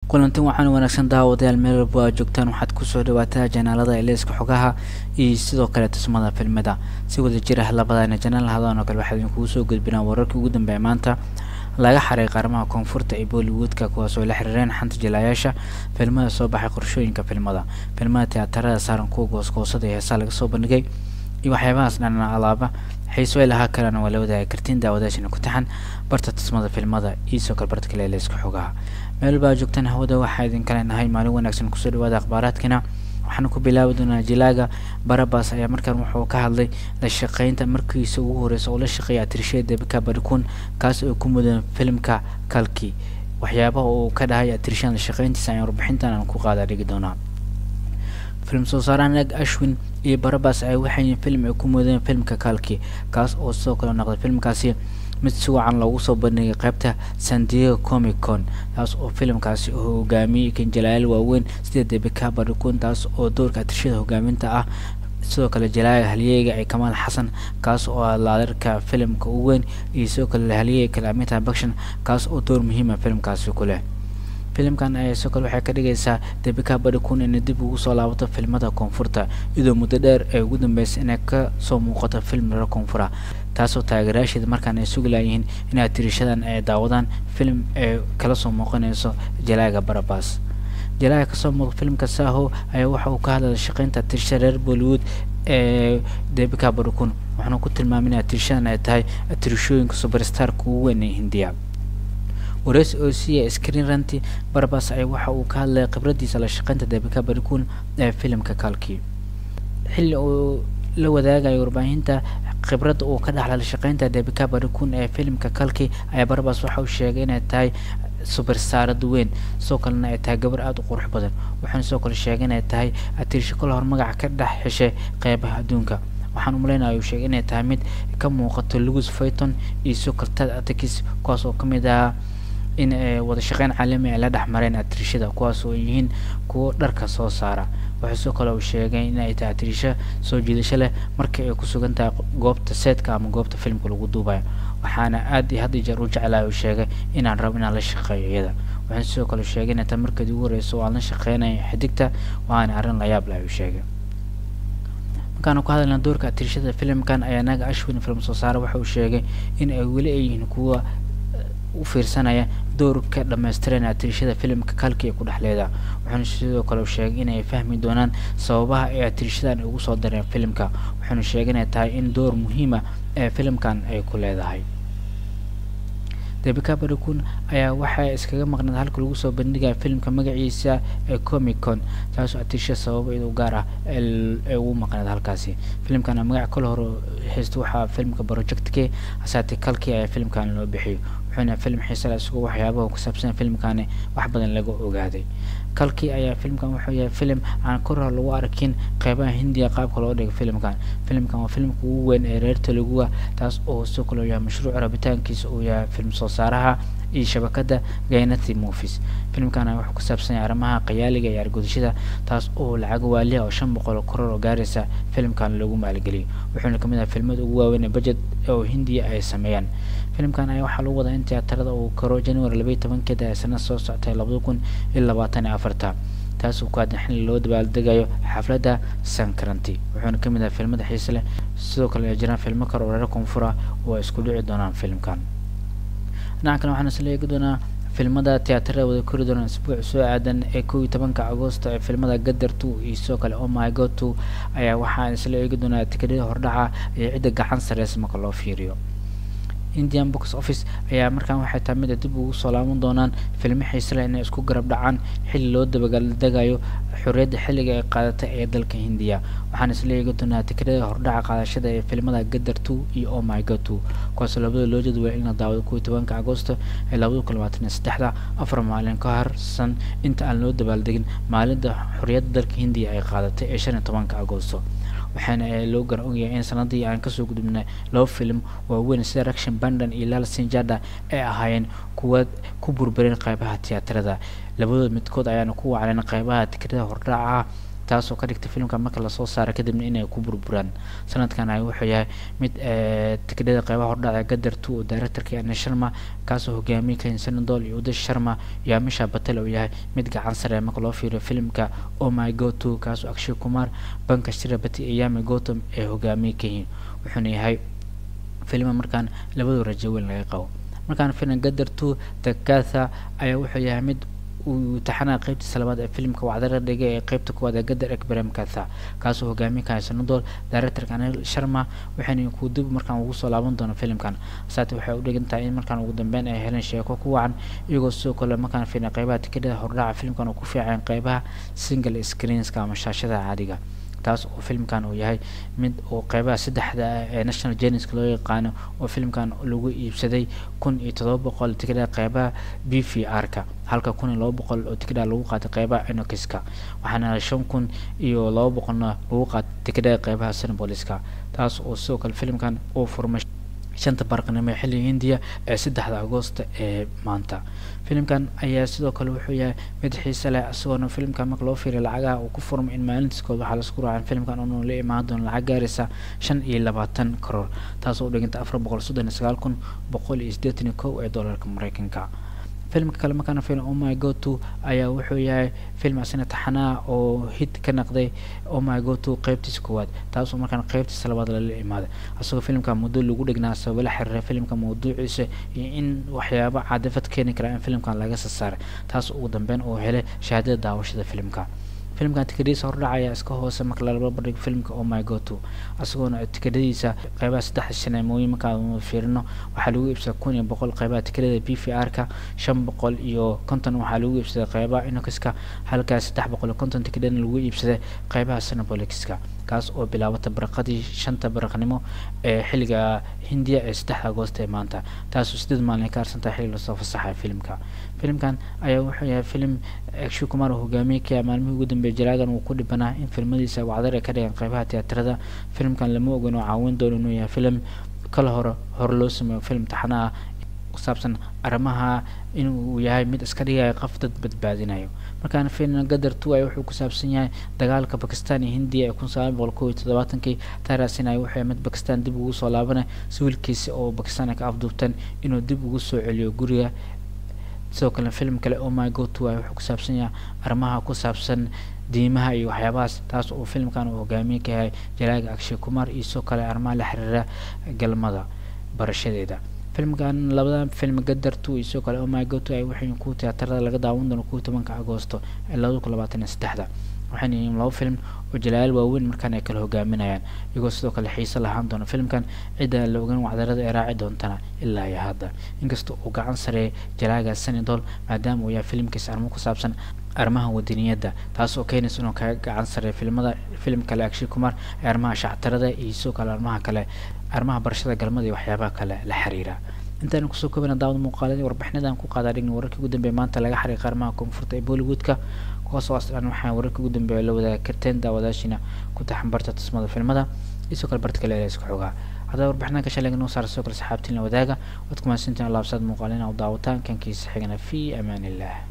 kulanti waxaan wanaagsan daawadayaal meel walba aad joogtaan waxaad kusoo dhawaataa janaalada eleyska xogaha iyo sidoo kale tusmada filmada si wada jir ah labadana janaal hadan oo kale waxaa idinkugu soo gudbinaa wararkii ugu dambeeya maanta laga xaray qaarmaha koonfurta ee bollywoodka kuwaas oo la xiriireen xanta jilaayaasha filmada soo baxay qorshooyinka filmada filmada tiyaatarada saaran kuwa goosgoosada ee heesaa laga soo bandhigay iyo waxyaabahaas dhanana alaaba xiiso ay lahaa kalena waa la wadaagi kartiin daawadaashana ku taxan barta tusmada filmada iyo soo kale barta kale eleyska xogaha meel walba aad joogtaan hawada waxaa idinka leenahay maalin wanaagsan kusoo dhawaada akhbaaraadkina waxaana ku bilaabi doonaa jilaaga barabas ayaa markaan wuxuu ka hadlay la shaqeynta markiisa ugu horeysa oo la shaqeeya atirishada debika barikun kaas oo ku mudan filimka kalki waxyaabaha uu ka dhahay atirishadan la shaqeyntiisa ayaan warbixintan aan ku qaada dhigi doonaa film soo saaraan nag ashwin iyo barabas ay waxay film ay ku mudeen filmka kalki kaas oo sidoo kale noqday filmkaasi mid si wacan loogu soo bandhigay qaybta san diego comic con taas oo filimkaasi oo hogaamiyey kanjalayaal waaweyn sida debika barikun taas oo doorka atirshada hogaaminta ah sidoo kale jalaaga halyeeyga ee kamaal xasan kaas oo ah laadarka filimka ugu weyn iyo sidoo kale halyeeyga kale amita bakshan kaas oo door muhiima filimkaasi ku leh filimkan ayaa sidoo kale waxay ka dhigaysaa debika barikun inay dib ugu soo laabato filmada koonfurta iyadoo muddo dheer ay ugu dambeysay inay ka soo muuqato film reer koonfura taasoo taageerayaasheeda markaan ay sugi laayihiin inay tirishadan ay daawadaan film ee kala soo muuqanayso jalaaga barabas jalaaga kasoo muuqa filimka saho ayaa waxa uu ka hadlaya shaqeynta tirishada reer bollywood ee debika barikun waxaana ku tilmaamay in tirishadan ay tahay tirishooyinka superstarka ugu weyn ee hindiya wareysi oo siiya screen ranti barabas ay waxa uu ka hadlaya khibradiisa la shaqeynta debika barikun ee filimka kalki xilli uu la wadaagayo warbaahinta khibradda uu ka dhaxla la shaqeynta debika barikun ee filimka kalki ayaa barabas waxa uu sheegay inay tahay superstarad weyn sidoo kalena ay tahay gabar aada u qurux badan waxaana sidoo kale sheegay inay tahay atirisho kale hor magaca ka dhex heshay qeybaha adduunka waxaan umaleynaya uu sheegay inay tahay mid ka muuqato lugus fayton iyo sidoo kale tad atakis kuwaas oo kamid ahaa in wada shaqeyn caalami ay la dhex mareen atirishada kuwaas oo yihiin kuwo dharka soo saara waxaa sidoo kale uu sheegay in ay tahay atirisho soo jiidasho leh markii ay ku sugan tahay goobta seedka ama goobta filimka lagu duubayo waxaana aad iyo had iyo jeer u jeclahay uu sheegay inaan rabo inaan la shaqeeyo iyada waxaan sidoo kale sheegay inay tahay markeedii ugu horeysa oo aan la shaqeynayo xidigta waana arrin la yaab leh uu sheegay markaanu ku hadalna doorka atirishada filimkan ayaa naga ashwin film soo saare waxa uu sheegay in ay weli ay yihiin kuwa u fiirsanaya doorka dhammaystiran atirishada filimka kalki ee ku dhexleeda wuxuuna sidoo kale sheegay inay fahmi doonaan sababaha ay atirishadan ugu soo dareen filimka wuxuuna sheegay inay tahay in door muhiima ee filimkan ay ku leedahay debika barikun ayaa waxaa iskaga maqnaed halka lagu soo bandhigaya filimka magaciisa ee comic con taasoo atirisha sababa iyadoo gaar ah ee ugu maqneed halkaasi filimkana magaca kale hore haysta waxaa filimka project k hasaate kalkii ayaa filimkan loo bixiyo wuxuuna film xiisala isagoo waxyaabaha ku saabsan filimkani wax badan laga ogaaday kalkii ayaa filimkan wuxuu yahay filim aan kor hor lagu arkin qeybaha hindiya qaabka loo dhigay filimkan filimkan waa filimka ugu weyn ee reer teluguga taas oo sidoo kale yahay mashruuc rabitaankiisa uu yahay film soo saaraha iyo shabakada gaynati movies filimkana wuxuu ku saabsan yahay arrimaha qayaaliga iyo argudashada taas oo lacag waaliha oo shan boqol koror oo gaaraysa filimkan lagu maalgeliyay wuxuuna kamid ahay filmada ugu waaweyn ee budget oo hindiya ay sameeyaan filimkan ayaa waxaa lagu wadaa in tiyaatarada uu karo january labaiyi tobankeeda ee sanad soo soctay labada kun iyo labaatan iyo afarta taas oo ku aadan xilli loo dabaaldegayo xafladda sankaranti wuxuuna kamid ahay filmada xiise leh sidoo kale ay jiraan filmo kale oo reer koonfura oo ay isku dhici doonaan filimkan dhinaca kale waxaan isla eegi doonaa filmada tiyaatarada wada kori doonaan isbuuc soo aadan ee kow iyo tobanka agosto ee filmada gadar two iyo sidoo kale oh my god two ayaa waxaan isla eegi doonaa tikadhada hordhaca iyo cidda gacan sareysa marka loo fiiriyo indian box office ayaa markaan waxay tahay mid ay dib ugu soo laaban doonaan filmo xiise leh inay isku garab dhacaan xilli loo dabagaldegayo xorriyadda xilliga ay qaadatay ee dalka hindiya waxaan isla eegi doonaa tikadhada hordhaca qaadashada ee filmada gadar two iyo oh my god two kuwaasoo labada loo jadwalay in la daawado kow iyo tobanka agosto ee labada kun labaatan iyo saddexda afar maalin ka harsan inta aan loo dabaaldegin maalinta xorriyadda dalka hindiya ay qaadatay ee shan iyo tobanka agosto waxaana loo garan ogyahay in sanadii aan kasoo gudubnay laba film waaweyn sida raction bandan iyo lal sinjada ay ahaayeen kuwa ku burbureen qeybaha tiyaatarada labadood midkood ayaana ku wacleen qeybaha tikrada hordhaca taasoo ka dhigtay filimka marka lasoo saara kadibna inay ku burburaan sanadkan ay wuxuu yahay mid tikidhada qeybaha hordhaca gadar two oo directorka ane sharma kaasoo hogaamiyey kahin sanadol iyo udash sharma iyo amisha batel oo yahay mid gacan sare marka loo fiiriyo filimka oh my go to kaasoo akshay kumar banka shirabati iyo yami gotham ee hogaamiyey kahin wuxuuna yahay filma markaan labadu rajo weyn laga qabo markaan filim gadar two takatha ayaa wuxuu yahay mid uu taxanaa qeybtiisa labaad ee filimka wacdara dhigay ee qeybta kuwaad ee gadar ekbrem katha kaasoo hogaamiye ka sanadol directorka anil sharma waxayna ku dib markaan ugu soo laaban doono filimkan saate waxay u dhigan tahay in markaan ugu dambeyn ay heleen sheeko ku wacan iyagoo sidoo kale markaan fiilna qeybaha tikidhada hordhaca filimkan uu ku fiican qeybaha single screenska ama shaashada caadiga taas oo filimkan uu yahay mid uu qeybaha saddexda ah ee national geneska loo yaqaano oo filimkan lagu iibsaday kun iyo todoba boqol tikidhada qeybaha b v r ka halka kun iyo laba boqol oo tikidha lagu qaatay qeybaha enokiska waxaana shan kun iyo laba boqolna lagu qaatay tikidhada qeybaha senaboliska taas oo sidoo kale filimkan uu furmay shanta barqanimo ee xilliga hindiya ee saddexda agoosta ee maanta filimkan ayaa sidoo kale wuxuu yahay mid xiise leh isagoona filimkan marka loo fiiriya lacagaha uu ku furmay in maalintiiskood waxaa lasku raacay filimkan inuu la imaan doono lacag gaaraysa shan iyo labaatan karoor taasoo u dhiganta afar boqol soddon iyo sagaal kun boqol iyo siddeetan iyo kow ee doolarka mareykanka filimka kale markaana filim oh my go to ayaa wuxuu yahay film asina taxanaa oo hit ka naqday oh my go to qeybtiisa koowaad taasoo markaan qeybtiisa labaad lala imaaday isagoo filimka muddo lagu dhignaa sababo la xiriira filimka mawduuciisa iyo in waxyaabo cadafad keeni kara in filimkan laga soo saaray taas ugu dambeyn uu helay shahaadada daawashada filimka filimkan tikadhiisa hordhaca ayaa iska hoose marka lalaba bandhigo filimka oh my go to isagoona tikadhadiisa qeybaha saddexda shaneemooyin markaan fiirino waxaa lagu iibsaday kun iyo boqol qeybaha tikadhada b v r ka shan boqol iyo konton waxaa lagu iibsaday qeybaha inokiska halkaa saddex boqol iyo konton tikadhana lagu iibsaday qeybaha senabolixka kaas oo bilaabata baraqadii shanta baraqnimo ee xilliga hindiya ee saddexda agoosta ee maanta taasoo sideed maalin ay ka harsantahay xilli lasoo fasaxaya filimka filimkan ayaa wuxuu yahay filim akshay kumar oo hogaamiye ka maalmihii ugu dambeeyay jalaagan uu ku dhibanaa in filmadiisa wacdar ay ka dhigan qeybaha tiyaatarada filimkan lama ogan oo caawin doono inuu yahay filim kala hore hore loo sameeyo film taxana ah kusaabsan arrimaha inuu yahay mid iska dhigaya qof dad badbaadinayo markaana fiilna gadar two ay wuxuu ku saabsan yahay dagaalka bakistan iyo hindiya ee kun sagaal boqol kow iyo toddobaatankii taaraasina ay wuxuu mid bakistan dib ugu soo laabanay si wiilkiisa oo bakistan ay ka afduubteen inuu dib ugu soo celiyo guriga sidoo kale film kale oh my go to ay wuxuu ku saabsan yahay arrimaha ku saabsan diimaha iyo waxyaabahaas taas oo filimkan uu hogaamiye ka yahay jalaaga akshay kumar iyo sidoo kale arrimaha la xiriira galmada barashadeeda filmkan labada film gadar two iyo sidoo kale oh my go to ay waxay ku tiyaatarada laga daawan doono kuwa tobanka agoosto ee labada kun labaatan iyo saddexda waxayna yihiin laba film oo jalaal waaweyn markaan ay kala hogaaminayaan iyagoo sidoo kale xiise lahaan doona filmkan cidda la ogan wacdarada ay raaci doontana ilaa iyo hadda inkasta uu gacan sareeyay jalaaga senadol maadaama uu yahay filimkiisa arrimo ku saabsan arrimaha wadaniyadda taas oo keenaysa inuu kaga gacan sareeyo filmada filim kale akshay kumar ee arrimaha shactarada iyo sidoo kale arrimaha kale arrimaha barashada galmada iyo waxyaabaha kale la xiriira intaanu kusoo koobana daawada muuqaaladii warbixinadan ku qaadaa dhigna wararkii ugu dambeeya maanta laga xariiqa arrimaha koonfurta ee bollywoodka kuwaasoo aslan waxaan wararkii ugu dambeeya la wadaagi karteen daawadaashiina ku taxan barta tusmada filmada iyo sidoo kale barta kale ee isku xogaa haddaba warbixinadan ka shalayga noo saara sidoo kale saxaabtiin la wadaaga waad ku mahadsantiin allaabsaad muuqaalina u daawataan kankiisa xigana fi amaan illah